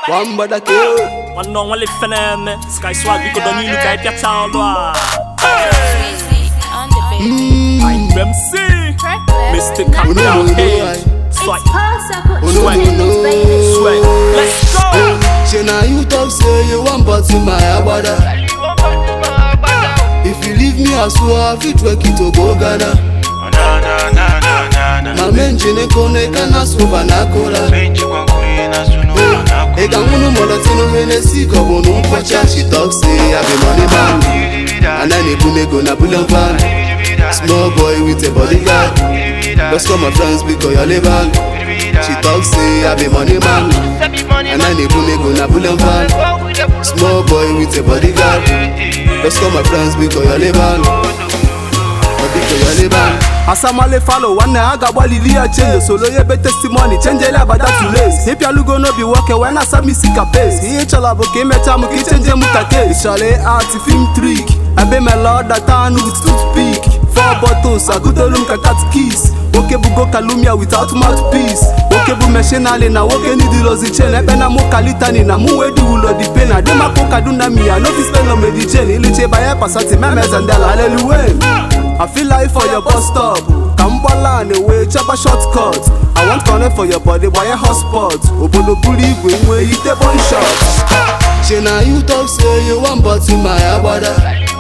One brother kill. One on one left me. Sky swag we could don't you look at your child. on the beat. I'm MC. Mr. Oh Capital no, no, H. no, Swipe, Oh no, Swag. no, no. sweat. Let's go. Say now you talk say you want but in my abada. If you leave me I swear I fit work it to go Ghana. Na na na na na na. My men jine kone kana suva na kola. Benchi kwa kuri na sunu na Ega ngunu molotino Hennessy kobo no kwacha. She talk say I be money man. And I need go na bullion van. Small boy with a bodyguard. Let's call my friends because you're level. She talk say I be money man. And I need go na bullion van. Small boy with a bodyguard. Let's call my friends because you're level. Because you're level. asamale falo nwanne a ga-agbalili ya chenje solo ya ebe testimoni chenjele abada tules ịpịalugo n'obi nwoke wee na-asa m isi ka pes ihe chọrọ bụ ka imecha m ka ichenje m ka kes ịchọrọ art film trik ebe mela ọdata anụ with toothpick four bottles agụdolu m ka katkis nwoke bugo kalumia without mouthpiece nwoke bụ meshinali na nwoke nidilozi chen ebe na mụ kalitani na mụ wee diwulo di pe na demakụ kaduna miya no fit spend on medichen iliche banye pasati memezandela haleluwe I feel like for your bus stop. Kambala and away, chop a shortcut. I want connect for your body, why a hotspot? Obodo buli igwe nwe ite one shot. Say now you talk say you want but in my abada.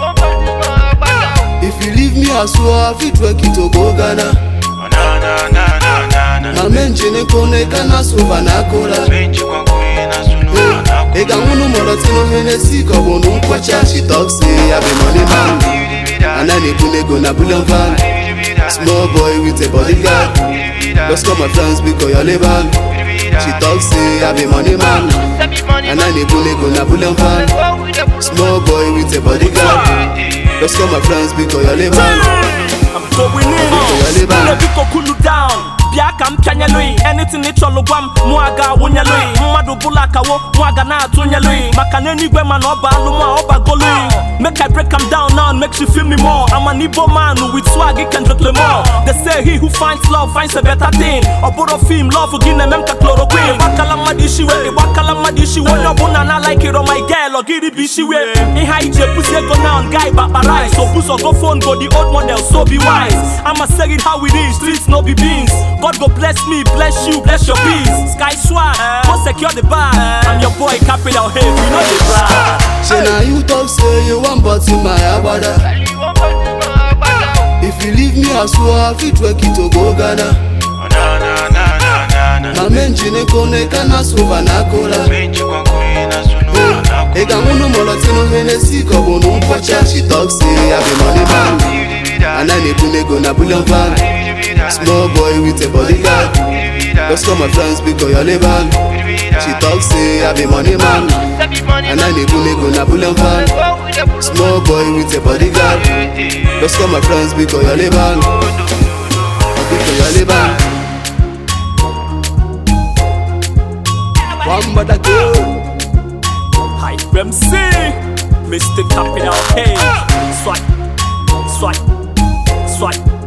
If you leave me I swear I fit work it to go Ghana. Na na na na na na. My men jine kone kana suva na kola. Benchi kwa kuri na sunu na Ega ngunu molotino Hennessy kobo no kwacha. She talk say I be money man. And I need go na bullion van. Small boy with a bodyguard. Let's call my friends because you're level. She talk say I be money man. And I need go na bullion van. Small boy with a bodyguard. Let's call my friends because you're level. I'm going in. You're level. Ule biko cool down. Bịa ka m pịanyelụi anything ị chọrọ gwa m mụ aga awụnyelụi mmadụ bụla akawo mụ aga na-atụnyelụi maka na enigwe mana ọ bụ alụmụ a ọ bagolụi make I break am down now and make you feel me more I'm an Igbo man with swag Kendrick Lamar they say he who finds love finds a better thing ọ bụrụ film love gị na-eme m ka chloroquine gbakala mmadụ ishiwe ị gbakala mmadụ ishiwe onye ọbụla na-alaikiro my girl ọ gịrị bụ ishiwe ihe anyị ji ebuzi ego now guy bakpara rice obuzogo phone go the old model so be wise I'ma say it how it is streets no be beans God go bless me bless you bless your peace sky swag go secure the bag I'm your boy capital H we know the brag Say now you talk say you want but in my abada. If you leave me I swear I fit work it to go Ghana. Na na na na na na. My men jine kone kana suva na kola. Benchi kwa kuri na sunu na Ega ngunu molotino Hennessy kobo no kwacha. She talk say I be money man. And I need go na bullion van. Small boy with a bodyguard. Let's call my friends because you're level. She talk say I be money man. And I need go na bullion van. Small boy with a bodyguard. Let's call my friends because you're level. Because you're level. One brother kill. Hype MC Mr. Capital H Swipe Swipe Swipe